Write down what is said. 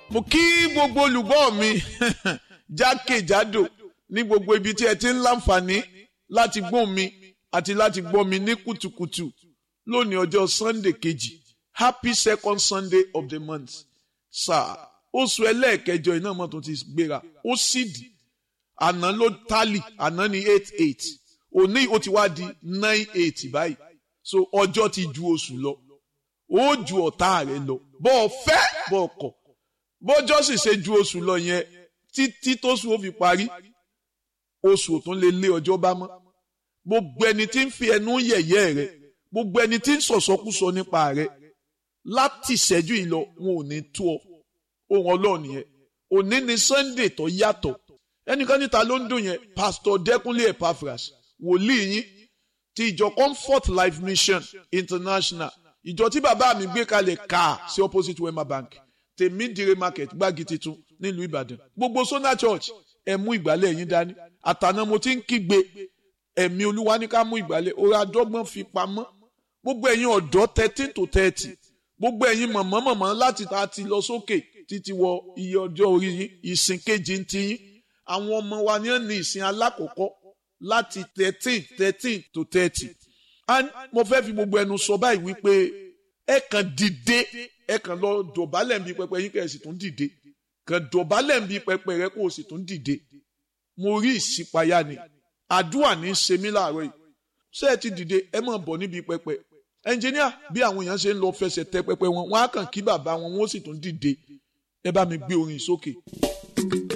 mo kí gbogbo olùgbọ́ mi jákèjádò ní gbogbo ibi tí ẹ ti ń láǹfààní láti gbọ́ mi àti láti gbọ́ mi ní kùtùkùtù lónìí ọjọ́ sunday kejì happy second sunday of the month sáà oṣù ẹlẹ́ẹ̀kẹjọ iná mọ́tò ti gbéra ó sì dì àná ló tálì àná ní eight eight òní ó ti wá di nine eight báyìí so ọjọ́ ti ju oṣù lọ ó ju ọ̀tá rẹ̀ lọ bọ́ ọ fẹ́ bọ́ ọ kọ̀ bọ́jọ́ sì ṣe ju oṣù lọ yẹn títí tóṣù ó fi parí oṣù ò tún lè lé ọjọ́ bá mọ́ gbogbo ẹni tí ń fi ẹnu yẹ̀yẹ́ rẹ̀ gbogbo ẹni tí ń sọ̀sọ́kúsọ nípa rẹ̀ láti ìṣẹ́jú yìí lọ wọn ò ní tó ọ ohun ọlọ́run yẹn òní ni sunday tó yàtọ̀ ẹnìkan níta ló ń dùn yẹn pastor dẹkúnlé epaphras wòlíì yín ti ìjọ comfort life mission international ìjọ tí bàbá mi gbé kalẹ̀ ká sí opposite wema bank tèmídìrè market gbági titun nílùú ìbàdàn gbogbo sona church ẹ mú ìgbálẹ̀ yín dání àtàná mo ti ń kígbe ẹ̀mí olúwa ní ká mú ìgbálẹ̀ orí adọ́gbọ́n fi pamọ́ gbogbo ẹ̀yin ọ̀dọ́ thirteen to thirty gbogbo ẹ̀yin mọ̀mọ́ mọ̀mọ́ láti ta ti lọ sókè títí wọ iye ọjọ́ orí yín ìsìn kejì ń ti yín àwọn ọmọ wa ní ní ìsìn alákọ̀ọ́kọ́ láti thirteen thirteen to thirty and mo fẹ́ fi gbogbo ẹnu sọ báyìí wípé ẹ kàn dìde ẹ kàn lọ dọ̀bálẹ̀ ń bí pẹpẹ yín kẹ́ ẹ sì tún dìde kàn dọ̀bálẹ̀ ń bí pẹpẹ rẹ kó o sì tún dìde mo rí ìṣípayá ni àdúrà ní í ṣe mí láàárọ̀ yìí ṣé ẹ ti dìde ẹ máa bọ̀ níbi pẹpẹ ẹnjìníà bí àwọn èèyàn ṣe ń lọ fẹsẹ̀ tẹ pẹpẹ wọn wọn á kàn kí bàbá wọn wọn ó sì tún dìde ẹ bá mi gbé orin sókè.